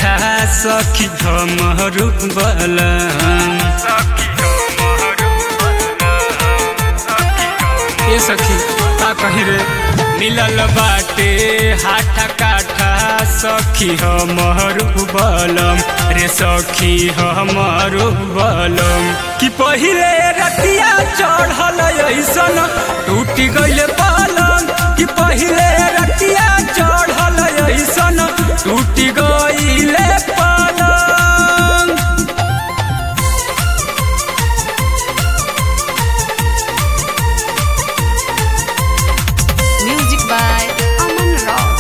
काठा सखी हमरू बलम ए सखी का कही रे मिलल बाटे हाथा काठा सखी हमरू बलम रे सखी हमरू बलम कि पहिले रतिया चढ़ल ऐसन टूटी गइल पलंग कि पहिले रतिया चढ़ल ऐसन टूटी गइल पलंग Music by Aman Rao.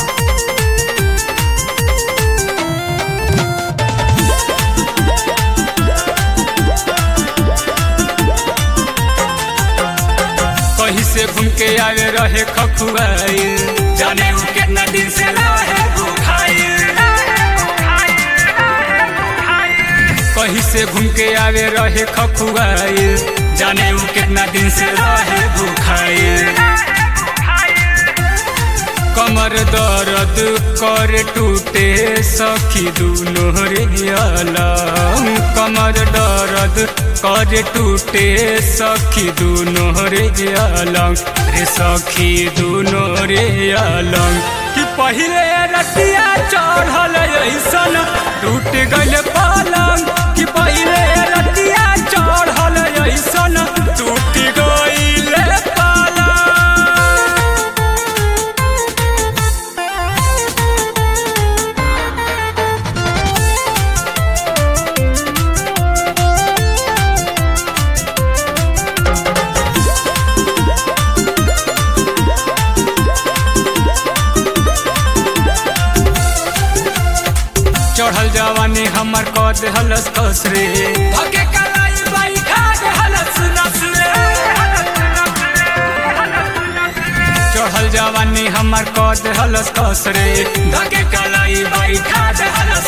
कहीं से घूम के आवे रहे खखुआई जाने उ कितना दिन से रहे भूखाई कहीं से घूम के आवे रहे खखुआई जाने उ कितना दिन से रहे भूखाई कमर दर्द कर टूटे सखी दुनो रे अलम कमर दर्द कर टूटे सखी दुनो रे अलम रे सखी दुनो रे अलम कि पहिले रतिया चढ़ल ऐसन टूट गइल पलंग कि पहिले रतिया चढ़ल ऐसन टूट गइल पलंग चढ़ल जवानी हमर कद हलस कस रे धके कलाई बाई खा के हलस नस रे चढ़ल जवानी हमर कद हलस कस रे धके कलाई बाई खा के हलस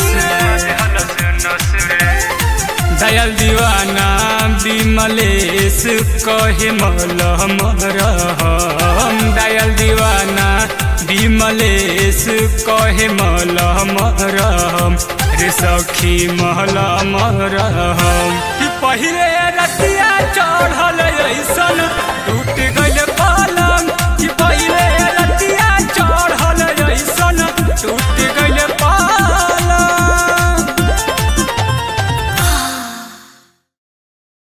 नस रे दयाल दीवाना विमलेश कहे मलहम रहम दयाल दीवाना विमलेश कहे मलहम रहम रे सखी महलम रहम कि पहिले रतिया